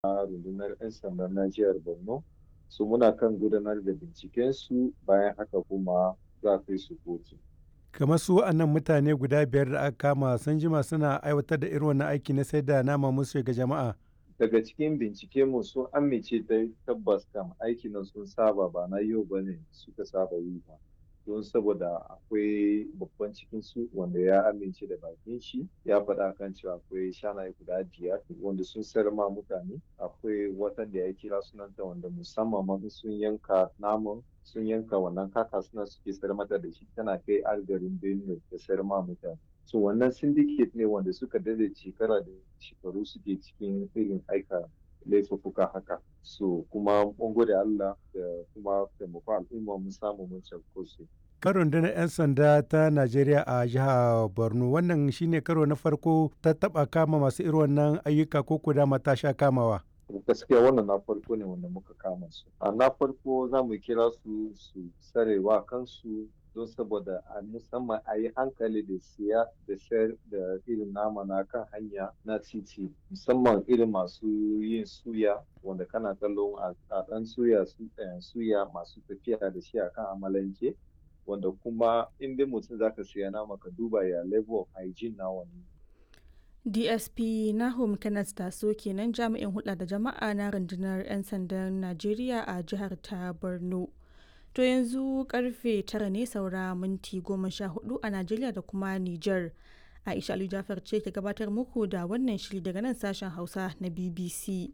rundunar 'yan sanda na jihar Borno. su muna kan gudanar da bincikensu bayan haka kuma za kai su kotu. kamar su wa'annan mutane guda biyar da aka kama sun jima suna aiwatar da irin wannan aiki na sai da nama musu ga jama'a. Daga cikin bincike mu sun amince da tabbas kam aikin nan sun saba ba na yau ba ne suka saba yi ba. Don saboda akwai babban cikin su wanda ya amince da bakin shi ya faɗa kan cewa akwai shanaye guda biyar wanda sun sayar ma mutane akwai watan da ya kira sunanta wanda musamman ma sun yanka naman sun yanka wannan kaka suna suke sayar mata da shi tana kai algarin Benue da sayar ma mutane. So wannan syndicate ne wanda suka dade shekara da shekaru suke cikin irin aika laifuffuka haka. So kuma mun gode Allah da kuma taimakon al'umma mun samu mun cafko su. kan rundunar 'yan sanda ta Najeriya a jihar Borno wannan shine karo na farko ta taba kama masu irin wannan ayyuka ko kuda mata sha kamawa. gaskiya wannan na farko ne wanda muka kama su a na farko za mu kira su su sarewa kansu don saboda a musamman a yi hankali da siya da sayar da irin nama na kan hanya na titi musamman irin masu yin suya wanda kana kallon a ɗan suya suya masu tafiya da shi akan amalanke wanda kuma in dai mutum zaka siya nama ka duba ya level of hygiene na wani dsp nahum kenneth taso kenan jami'in hulɗa da jama'a na rundunar 'yan sandan najeriya a jihar ta borno to yanzu karfe tara ne saura minti goma sha hudu a najeriya da kuma niger aisha ali jafar ce ke gabatar muku da wannan shiri daga nan sashen hausa na bbc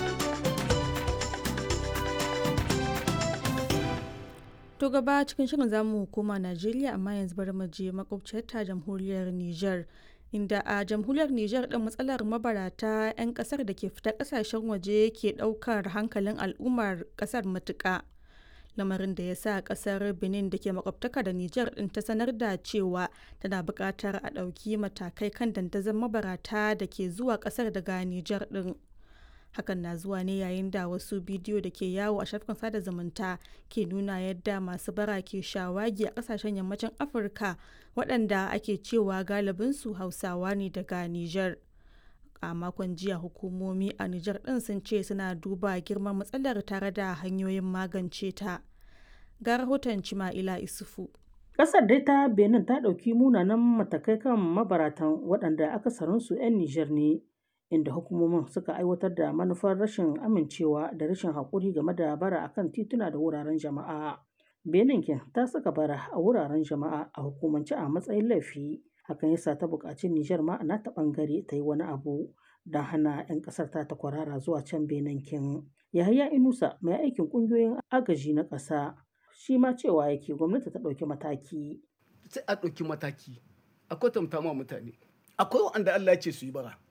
To gaba cikin shirin zamu koma Najeriya amma yanzu bari mu je makwabciyar ta jamhuriyar Niger. Inda a jamhuriyar Niger din matsalar mabarata 'yan kasar da ke fita kasashen waje ke daukar hankalin al'ummar kasar matuƙa. Lamarin da ya sa kasar Benin da ke makwabtaka da Niger din ta sanar da cewa tana buƙatar a ɗauki matakai kan dandazon mabarata da ke zuwa kasar daga Niger din. hakan na zuwa ne yayin da wasu bidiyo da ke yawo a shafukan sada zumunta ke nuna yadda masu bara ke shawagi a kasashen yammacin afirka waɗanda ake cewa galibinsu hausawa ne daga niger a makon jiya hukumomi a niger ɗin sun ce suna duba girman matsalar tare da hanyoyin magance ta ga rahoton cima'ila isufu Ƙasar dai ta Benin ta ɗauki munanan matakai kan mabaratan waɗanda akasarinsu 'yan Nijar ne. inda hukumomin suka aiwatar da manufar rashin amincewa da rashin haƙuri game da bara akan tituna da wuraren jama'a. Benin ta saka bara a wuraren jama'a a hukumance a matsayin laifi. Hakan yasa ta buƙaci Nijar ma na ta ɓangare ta yi wani abu don hana 'yan ƙasar ta ta kwarara zuwa can Benin kin. Yahaya Inusa mai aikin ƙungiyoyin agaji na ƙasa shi ma cewa yake gwamnati ta ɗauki mataki. Sai a ɗauki mataki a kwatanta ma mutane. Akwai wanda Allah ya ce su yi bara.